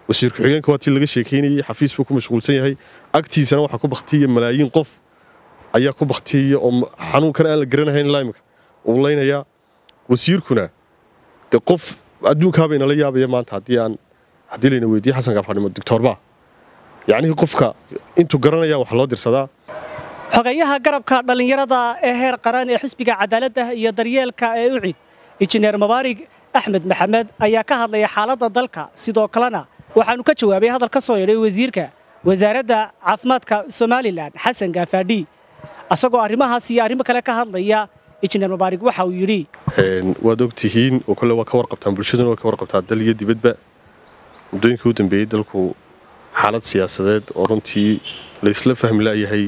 wasiir ku-xigeenka waa tii laga sheekaynayey xafiis buu ku mashquulsan yahay agtiisana waxaa ku baktiya malaayiin qof ayaa ku baktiyaya oo xanuunkan aan la garanahayn ilaa imika uu leynayaa wasiirkuna de qof adduunkaabay nala yaabaya maanta haddii aan haddii layna weydiiye xasan gaafadhimo doctoorba yacnihii qofka intuu garanaya wax loo dirsadaa xogayaha garabka dhallinyarada ee heer qaran ee xisbiga cadaaladda iyo daryeelka ee ucid injineer mabaarig axmed maxamed ayaa ka hadlaya xaaladda dalka sidoo kalena waxaanu ka jawaabay hadal ka soo yidhay wasiirka wasaaradda caafimaadka somalilan xasan gaafaadhi asagoo arrimahaas iyo arrimo kale ka hadlaya injineer mabaarig waxa uu yidhi waad ogtihiin oo kole waa ka warqabtaan bulshaduna waa ka warqabtaa dal iyo dibadba muddooyinkii u dambeeyey dalku xaalad siyaasadeed oo runtii laysla fahmi la'yahay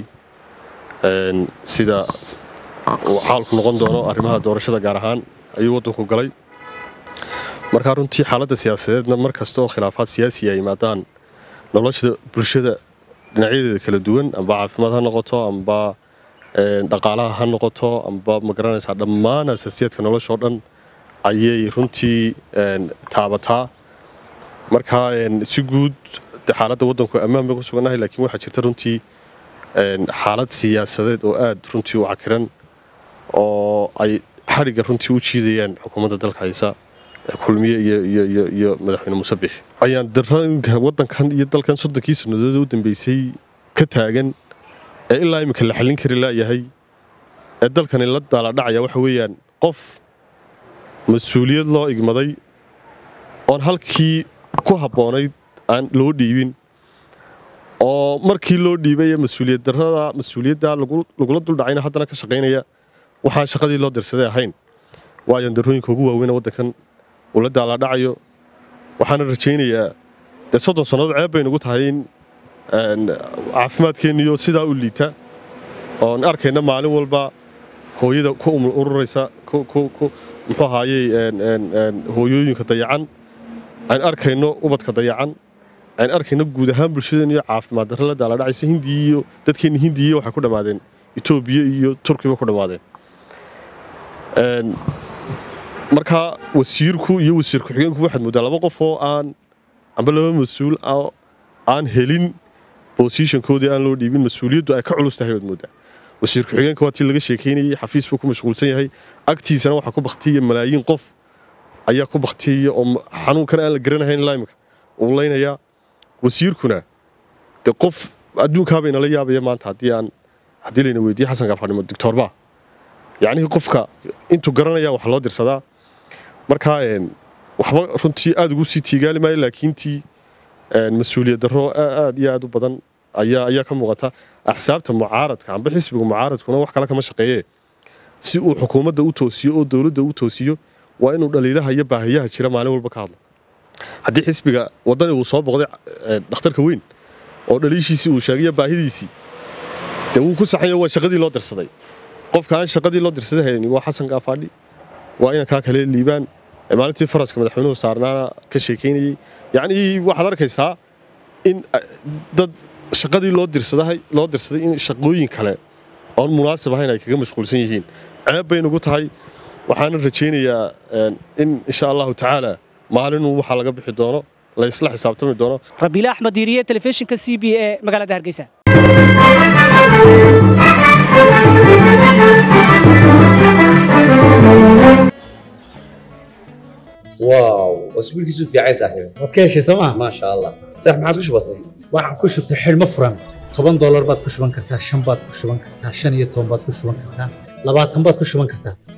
sida uu xaalku noqon doono arrimaha doorashada gaar ahaan ayuu waddanku galay markaa runtii xaaladda siyaasadeedna mar kasta oo khilaafaad siyaasiya yimaadaan nolosha bulshada dhinacyadeeda kala duwan amba caafimaad ha noqoto amba dhaqaalaha ha noqoto amba ma garanaysaa dhammaan asaasiyaadka nolosha oo dhan ayay runtii taabataa markaa si guud xaaladda waddanku ammaan bay ku sugannahay laakiin waxaa jirta runtii xaalad siyaasadeed oo aad runtii u cakiran oo ay xadhigga runtii u jiidayaan xukuumadda dalka haysa kulmiye iyo madaxweyne muuse bix ayaan darooyinka waddankan iyo dalkan soddonkii sannadood u dambeysay ka taagan ee ilaa iminka la xallin kari la'yahay ee dalkani la daaladhacaya waxa weeyaan qof mas-uuliyad loo igmaday oon halkii ku habboonayd aan loo dhiibin oo markii loo dhiibay mas-uuliyad darrada mas-uuliyadda lagula duldhacayna haddana ka shaqaynaya waxaan shaqadii loo dirsaday ahayn waayan darooyinka ugu waaweyn waddankan uu la daaladhacayo waxaana rajaynayaa dee soddon sannadood ceeb bay nugu tahay in caafimaadkeenniyo sidaa u liita oon arkayna maalin walba hooyada ku ururaysa muxuu ahaayey hooyooyinka dayacan aan arkayno ubadka dayacan aan arkayno guud ahaan bulshadeen iyo caafimaad darre la daaladhacaysa hindiya iyo dadkeenna hindiya waxay ku dhammaadeen etoobiya iyo turkiba ku dhammaadeen markaa wasiirku iyo wasiir ku-xigeenku waxaad mooddaa laba qof oo aan amba laba mas-uul aan helin bosishankoodii aan loo dhiibin mas-uuliyaddu ay ka culus tahay baad mooddaa wasiir ku-xigeenka waa tii laga sheekaynayey xafiis buu ku mashquulsan yahay agtiisana waxaa ku baktiyaya malaayiin qof ayaa ku baktiyaya oo xanuunkan aan la garanahayn ilaa imika uu leynayaa wasiirkuna de qof adduunkaabay nala yaabaya maanta haddii aan haddii layna weydiiye xasan gaafadhimo doctoorba yacnihii qofka intuu garanaya wax loo dirsadaa markaa waxba runtii aad ugu sii tiigaali maayo laakiintii mas-uuliyad darro aad iyo aad u badan ayaa ayaa ka muuqata axsaabta mucaaradka amba xisbiga mucaaradkuna wax kale kama shaqeeye si uu xukuumadda u toosiyo oo dowladda u toosiyo waa inuu dhaliilaha iyo baahiyaha jira maalin walba ka hadlo haddii xisbiga waddani uu soo boqday dhakhtarka weyn oo dhaliishiisii uu sheegaya baahidiisii dee wuu ku saxanya waa shaqadii loo dirsaday qofka aan shaqadii loo dirsaday hayni waa xasan gaafaadhi waa inankaa kale liibaan maalintii faraska madaxweynuhu saarnaana ka sheekaynayey yacnii waxaad arkaysaa in dad shaqadii loo dirsaday loo dirsaday in shaqooyin kale oon munaasib ahayn ay kaga mashquulsan yihiin ceeb bay nugu tahay waxaana rajaynayaa in insha allahu tacaala maalinuu waxaa laga bixi doono la isla xisaabtami doono rabiile axmed diiriye telefishinka c b e magaalada hargeysa واو اسبوعك في عايز صاحبي waad ka heshay sooma ما شاء الله صح ما عاد كش بسيط waxaan ku shubtay xidhmo furan toban doolar baad ku shuban kartaa shan baad ku shuban kartaa shan iyo toban baad ku shuban kartaa labaatan baad ku shuban kartaa